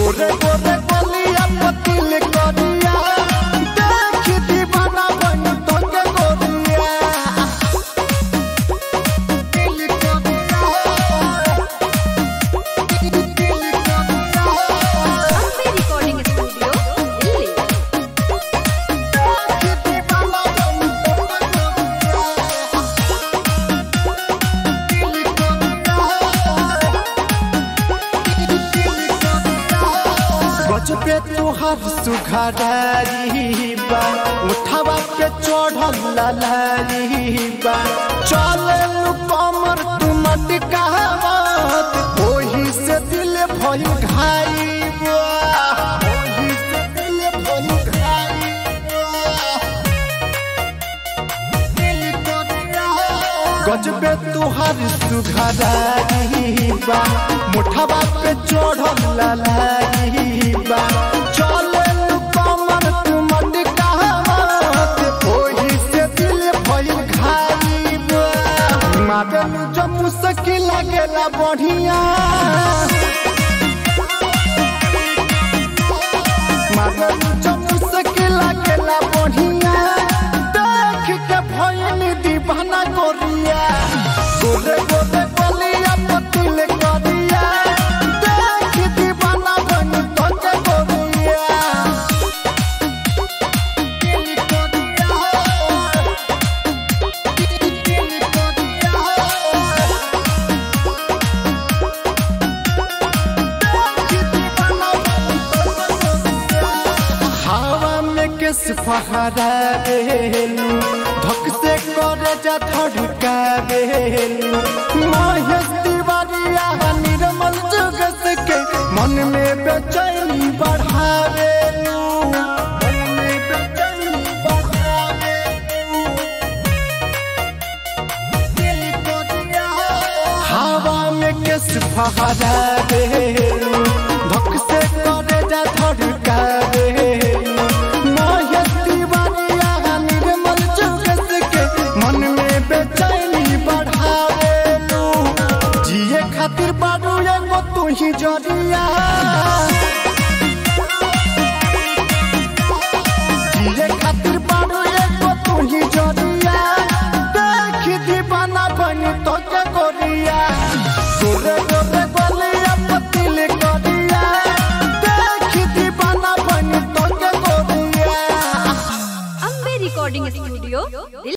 गोरे गोरे गलिया पतिल करिया देख दीवाना बन तो के गोरिया दिल करिया दिल करिया Ampe Recording Studio, Delhi. पे तुहार सुघरारी बा उठावा पे चढ़ल ललारी बा चले लू कमर तू मटकावत ओही से दिल भइल घाई बा ओही से दिल भइल घाई बा गजबे तुहार सुघरारी बा मुठवा पे चढ़ल ललारी बा चले लू कमर तू मटकावत ओही से दिल भइल घाई बा मादल जो मुश्किल लागेला बढ़िया मादल जो मुश्किल लागेला बढ़िया देख के भइल दीवाना गोरिया गोरे गोरे गलिया पतिल करिया देख दीवाना बन तो के गोरिया दिल करिया दिल हवा में किस फहरा बेलू धक से करे जा धड़का बेलू महेश तिवारिया निर्मल जुगस के मन में बेचैनी बढ़ावेलू मन में बेचैनी बढ़ावेलू दिल को दिया हवा में किस फहरा बेलू धक से करे जा धड़का बेलू महेश तिवारिया निर्मल जुगस के मन में बेचैनी बढ़ावेलू जिए खातिर बारू एगो तू ही जरिया जिए खातिर